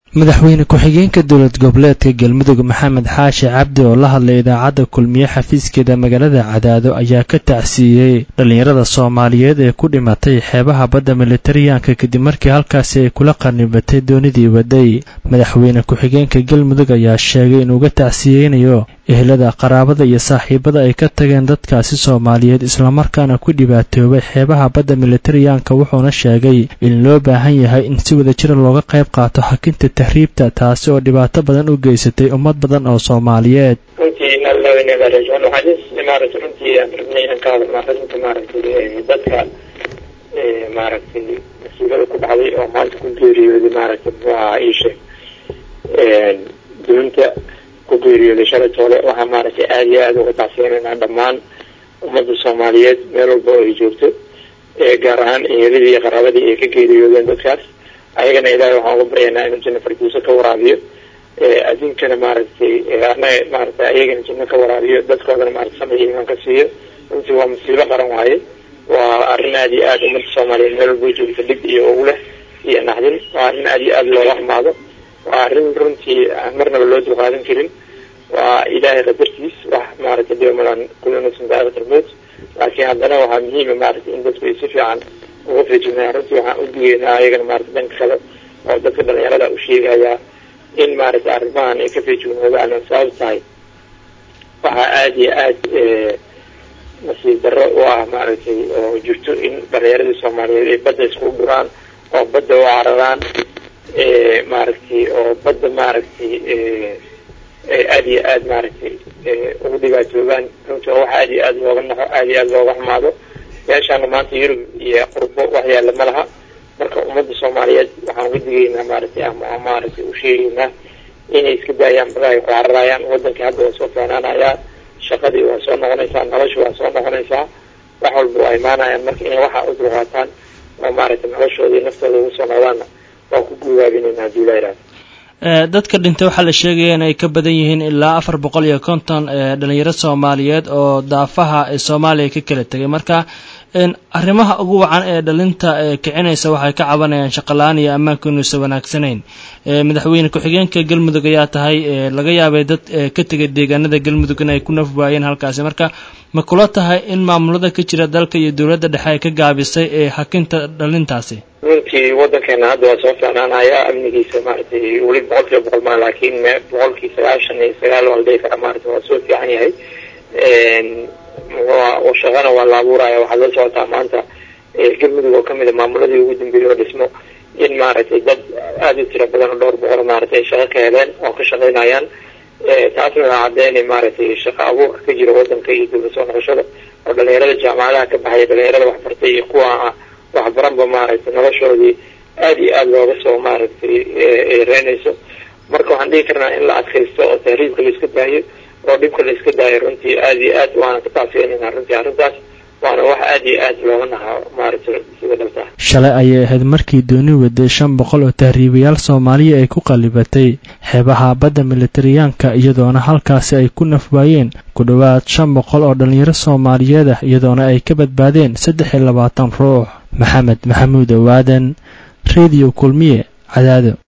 madaxweyne ku-xigeenka dowlad goboleedka galmudug maxamed xaashi cabdi oo la hadlay idaacadda kulmiye xafiiskeeda magaalada cadaado ayaa ka tacsiiyey dhallinyarada soomaaliyeed ee ku dhimatay xeebaha badda militariyaanka kadib markii halkaasi ay kula qarnibatay doonidii waday madaxweyne ku-xigeenka galmudug ayaa sheegay inuuga tacsiyeynayo ehelada qaraabada iyo saaxiibada ay ka tageen dadkaasi soomaaliyeed islamarkaana ku dhibaatoobay xeebaha badda militariyaanka wuxuuna sheegay in loo baahan yahay in si wadajira looga qayb qaato xakinta tahriibta taasi oo dhibaato badan u geysatay ummad badan oo soomaaliyeed runtii nalaweynebareejoon waxaa maaragtay runtii aan rabnay inaan ka hadalno arrinta maaragtay dadka maaragtay masiibada ku dhacday oo maanta ku geeriyooday maaragtay muxuu ahaa iisheeg duunta ku geeriyooday shalay toole waxaa maaragtay aada iyo aada uga tacsiyanaynaa dhammaan ummadda soomaaliyeed meel walba oo ay joogto gaar ahaan eheladii iyo qaraabadii ay ka geeriyoodeen dadkaas ayagana ilaahay waxaan uga baryaynaa inuu janno farduuso ka waraabiyo adduunkana maaragtay anaga maaragtay ayagana janno ka waraabiyo dadkoodana maaragtay samir iyo imaan ka siiyo runtii waa musiibo qaran waaye waa arrin aada iyo aada ummadda soomaaliyeed meel walba joogto dhib iyo ugu leh iyo naxdin waa arrin aada iyo aada looga xumaado waa arrin runtii aan marnaba loo dulqaadan karin waa ilaahay qadartiis wax maaragtay diomalan kullu nafsin daa'iqatul mawt laakiin haddana waxaa muhiima maaragtay in dadku ay si fiican uga feejignayaa runtii waxaan u digeynaa ayagana maaragtay dhanka kale oo dadka dhalinyarada u sheegayaa in maaragtay arrimahan ay ka feejignoodaan oo sabab tahay waxaa aada iyo aada nasiib darro u ah maaragtay oo jirto in dhalinyaradii soomaaliyeed ay badda iskugu dhuraan oo badda u cararaan maaragtay oo badda maaragtay aada iyo aada maaragtay ugu dhibaatoobaan runtii oo wax aada iyo aada looga naxo aada iyo aada looga xumaado meeshaana maanta yurub iyo qurbo wax yaalla ma laha marka ummadda soomaaliyeed waxaan uga digaynaa maaragtay ama maaragtay u sheegaynaa inay iska daayaan badaha ay ku cararayaan waddankii hadda waa soo feenaanayaa shaqadii waa soo noqonaysaa nolosha waa soo noqonaysaa wax walba waa imaanayaan marka inay waxa u dulqaataan oo maaragtay noloshooda iyo naftooda ugu soo noqdaanna waa ku guubaabinayna haddii la yidhahdo dadka dhintay waxaa la sheegaya in ay ka badan yihiin ilaa afar boqol iyo konton dhalinyaro soomaaliyeed oo daafaha soomaaliya ka kala tegay marka arrimaha ugu wacan ee dhalinta kicinaysa waxay ka cabanayaan shaqola-aan iyo ammaanku inuusan wanaagsanayn madaxweyne ku-xigeenka galmudug ayaa tahay laga yaabay dad ka tegay deegaanada galmudug in ay ku naf waayeen halkaasi marka ma kula tahay in maamulada ka jira dalka iyo dowladda dhexe ay ka gaabisay ee hakinta dhalintaasi runtii waddankeena hadda waa soo fiicnaanaya amnigiisa maaragtay weli boqol kiiba boqol maa laakiin boqolkii sagaashan iyo sagaal waa la dhihi karaa maaragtay waa soo fiican yahay shaqana waa la abuuraya waxaad la socotaa maanta galmudug oo kamid a maamuladii ugu dambeeyey oo dhismo in maaragtay dad aada u tira badan oo dhowr boqol maaragtay ay shaqo ka heleen oo ka shaqaynayaan taasna waa caddeynay maaragtay shaqo abuurka ka jira waddanka iyo dowlad soo noqoshada oo dhalinyarada jaamacadaha ka baxaya dhalinyarada waxbartay iyo kuwa waxbaranba maaragtay noloshoodii aada iyo aada looga soo maaragtay reynayso marka waxaan dhihi karnaa in la adkaysto oo tahriibka la iska daayo oo dhibka la iska daayo runtii aada iyo aad waana ka taasiyanayna runtii arrintaas waana wax aada iyo aad looga nahaa maaragtay sida dhabta shalay ayay ahayd markii dooni waday shan boqol oo tahriibayaal soomaaliya ay ku qallibatay xeebaha badda militariyaanka iyadoona halkaasi ay ku nafwaayeen ku dhowaad shan boqol oo dhallinyaro soomaaliyeed ah iyadoona ay ka badbaadeen saddex iyo labaatan ruux maxamed maxamuud owaadan rediyo kulmiye cadaado